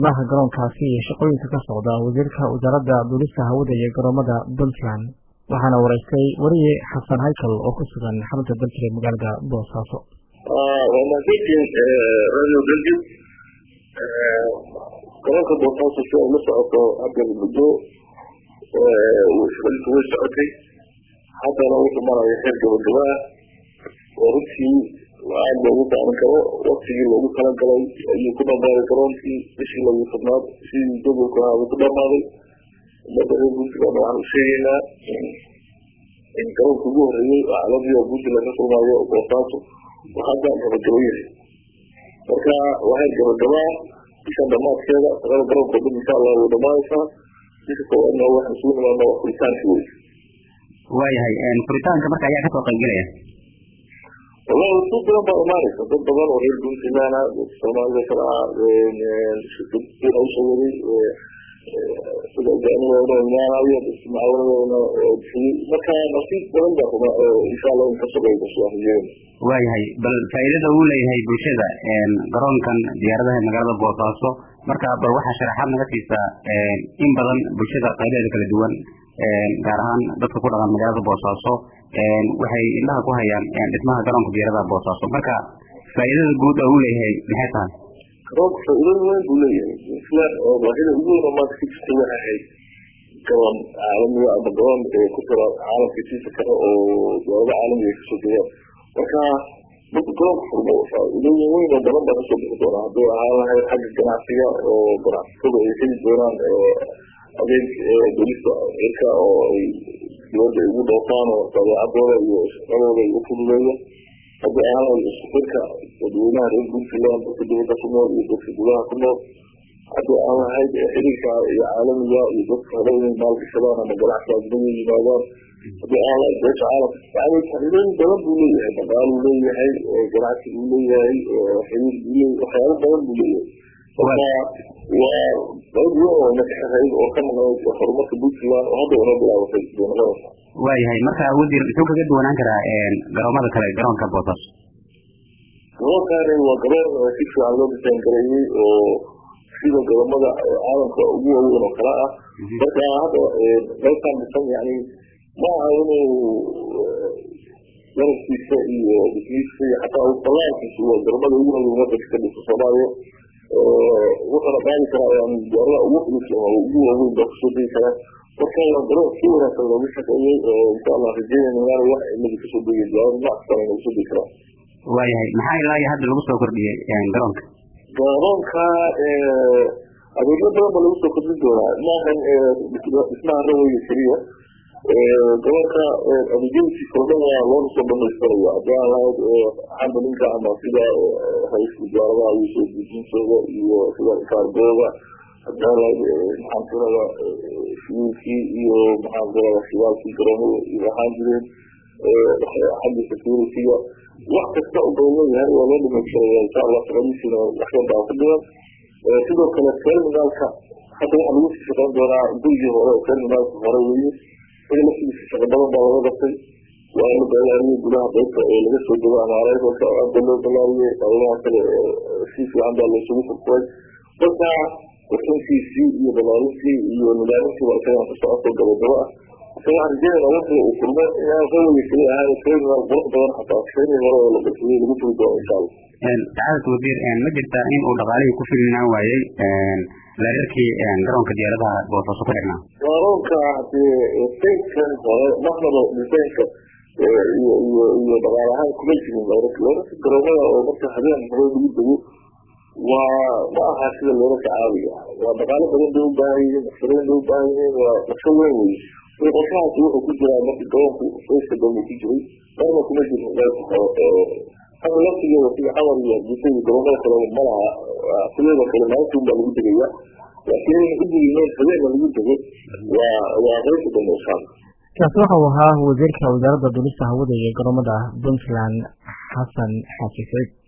maha garoonkaasi iyo shaqooyinka ka socda wasiirka wasaaradda duulista hawada iyo garoomada puntland waxaana wareystay wariye xasan haykal oo ku sugan xarunta dalkire magaalada boosaaso waa mahadsantiin radio belgium garoonka boosaaso si ay la socoto hadda muddo shaqadiisu way socotay haddana wuxuu maraya heer gabagaba ah oo runtii aad loogu daalan karo waktigii loogu talagalay ayuu ku dhamaaday garoonkii bishii lagu tobnaad sidii jadwalku ahaa uu ku dhamaaday umada reer puntland waxaan u sheegaynaa in garoonka ugu horeeyey oo caalamiga oo puntland ka kulmaayo boosaaso oo hadda gabagabo yahay marka waa heer gabagabaa bishan dhamaadkeeda shaqada garoonka o dhan insha allah way dhamaanaysaa bisha koowaadna waxaan isugu nimaadna waa furitaankii wey waayahay furitaanka marka ayaa kasoo qaybgelaya wallahi si badan baa imaanaysa dad badan oo reer puntland ah soomaalida kale ah shirkadina usoo waday sida jaanidoona imaanayo mucaawanadona bixiyey marka nasiib badan baa ruma insha allah in kasoo qaybgasho aan rajeyna waayahay bal faa'iidada uu leeyahay bulshada garoonkan diyaaradaha magaalada boosaaso marka bal waxaa sharaxaad naga siisaa in badan bulshada qaybaheeda kala duwan gaar ahaan dadka ku dhaqan magaalada boosaaso waxay indhaha ku hayaan dhismaha garoonka diyaaradaha boosaaso marka faa'iidada guud oo uu leeyahay maxay tahay garoonka faa'iidada weyn buu leeyahay puntland oo baahida ugu weyn oo maanta ka jirta waxay ahayd garoon caalamiga ama garoon ku jira caalamka siisa kale oo diyaarada caalamiga kasoo jeedaan marka marka garoonka furmo faa'iidooyin weyn oo badan baa kasoo bixi doona hadduu ahaan lahayd xagga ganacsiga oo ganacsatada ay heli doonaan adeeg dolista cirka oo ay dibadda ugu dhoofaan oo dabeecadooda iyo shaqadooda ay u fududeeya haddii ahaan lahayd iskuxirka dadweynaha reer puntland dadka dibadda ku nool iyo dadka gudaha ku nool haddii aan lahayd xiriirka iyo caalamiga iyo dadka hore inay maalgashadaan ama ganacsi ajnabiga yimaadaan haddii aan lahayd beesha caalamka yani faa'iidooyin badan buu leeyahay dhaqaaluu leeyahay ganacsi buu leeyahay xiriir buu leeyahay waxyaabo badan buu leeyahay marka waa qayb weyn oo nakaxahayd oo ka maqnayd horumarka puntland oo hadda inoo bilaabatay bay noqonaysaa waayahay marka wasiir muxuu kaga duwanaan karaa garoomada kale garoonka boosaaso garoonkaani waa garoon si fiican loo disaan gareeyey oo sida garoomada caalamka ugu waaweyn oo kale ah marka hadda qaybtaan dhisan yani ma aha inuu garabkiisa iyo dhismihiisa iyo xataa balaankiisa waa garoomada ugu waaweyn wadanka ka dhisa soomaaliya wuxuuna qaadi karaa yani diyaarada ugu culus ama ugu waaweyn baa kusoo degi karaa marka waa garoon si wanaagsan loogu shaqeeyey insha allah rajeynayna inaana wax ciladi kasoo degay diyaarada nooc kastana inagu soo degi karaa waayahay maxaa ilaa iyo hadda lagu soo kordhiyey garoonka garoonka adeegyo badan ba lagu soo kordhin doonaa maahan dhismaha rawaya keliya garoonka adeegyadiisa oo dhan waa loona soo dhamaystiraya haddii aan lahayd handlinka ama sida ra-iisul wasaaradaha iyo soo dejintooda iyo sida kaargooda haddii aan lahayd maxaan tirada shiwiilkii iyo maxaan tirada shidaalkii garoomada iyo ahaan jireen xagga securityga wax kasta u bay leeyahay waa loo dhamaystiraya insha allah shaqadiisina waxyan baa ku dhiman sidoo kale terminaalka hadda waxaa lagu sii shaqeyn doonaa gurigii hore oo terminaalka hore weye isaga laftigiisa shaqa badan baa laga qabtay waa la balaariyey gudaha qaybta ee laga soo dego amaareydka aada loo balaariyey qaybaha kale si fiican baa laysugu furfuray marka qurxintiisii iyo balaarintii iyo nidaamintii baa isagan ku socoto gabagabo ah isaga waxaan rajeynayna waqtiga uu kulmo inaan rawiga keli ahaan terminal qurux badan xataa shaqeynii hore oo la bixiyey lagu furi doono insha allah sacaadad wasiir ma jirtaa in uu dhaqaalihii ku filnaan waayey lareerkii garoonka diyaaradaha boosaaso ku xirnaa garoonka hadee saydkan hore marnaba disaynka iyo iyo iyo dhaqaal ahaan kuma jirin layrarka layrarka garoomada oo marka habeen hore lagu dego waa ma aha sida layrarka caadiga waa dhaqaalo badan bay u baahan yihiin naqshadeyn bay u baahan yihiin waa naqsho weyn wey marka qorshahaasi wuxuu ku jiraa marka garoonku sayska dambe ku jiray marna kuma jirin layrka hore hada laftigeeda sida xamar iyo hargeysa iyo garoomada kale malaha sideeda kale maalintuun baa lagu degaya laakiin in udigimeen habeena lagu dego waa waa qaybta dambe inshaalla kaasi waxa uu ahaa wasiirka wasaaradda duulista hawada iyo garoomada puntland xasan xaaji saciid